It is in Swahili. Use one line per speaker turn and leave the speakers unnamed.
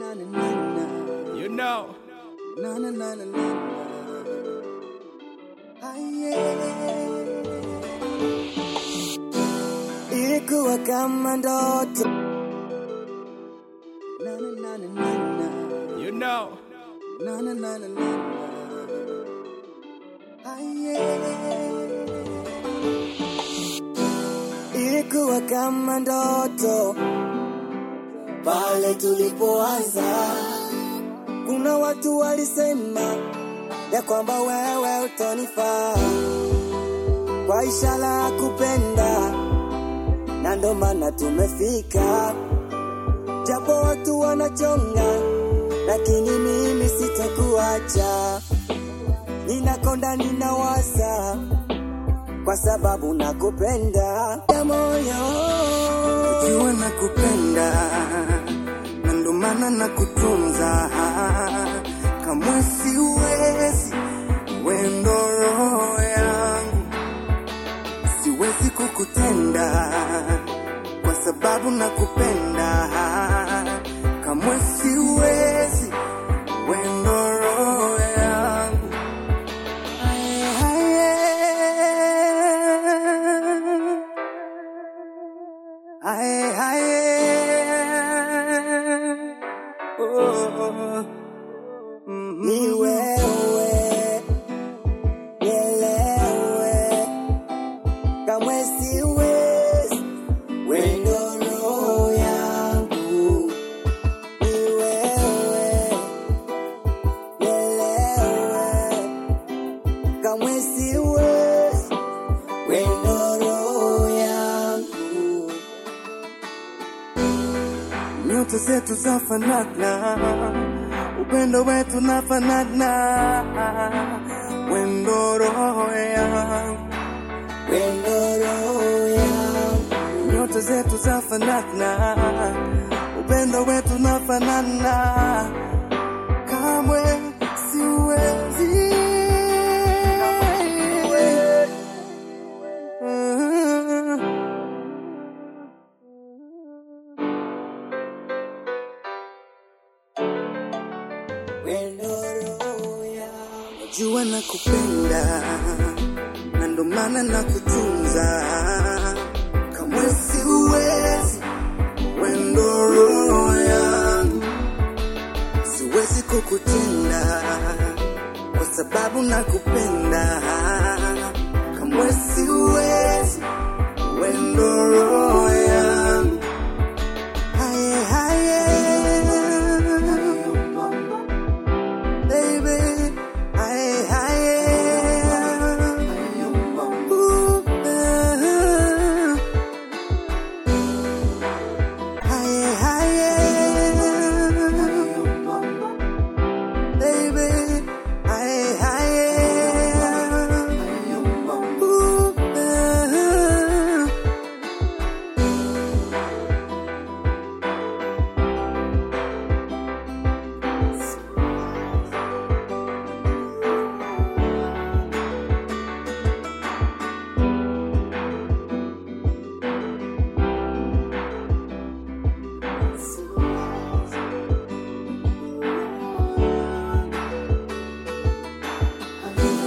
na na na na.
You know.
Na na na na na na. Ah, yeah. Ilikuwa kama ndoto. Na na na na na na.
You know.
Na na na na na na. Ah, yeah. Ilikuwa kama ndoto pale tulipoanza. Kuna watu walisema ya kwamba wewe utanifaa kwa ishara ya kupenda, na ndo maana tumefika. Japo watu wanachonga, lakini mimi sitakuacha. Ninakonda, ninawasa kwa sababu nakupenda ya moyo, ujue nakupenda na ndo maana nakutunza, kamwe siwezi wendo roho yangu, siwezi kukutenda kwa sababu nakupenda, kamwe siwezi wendo roho yangu. Aye, aye. Aye, aye. Oh, mm, ni wewe nielewe, kamwe siwezi wendo roho yangu. Ni wewe nielewe, kamwe siwezi wendo roho yangu. Nyota zetu zafanana, upendo wetu nafanana, wendo roho yangu, wendo roho yangu. Nyota zetu zafanana, upendo wetu nafanana, kamwe siwezi Najua nakupenda na ndo maana nakutunza, kamwe siwezi wendo roho yangu, siwezi kukutenda kwa sababu nakupenda, kamwe siwezi wendo roho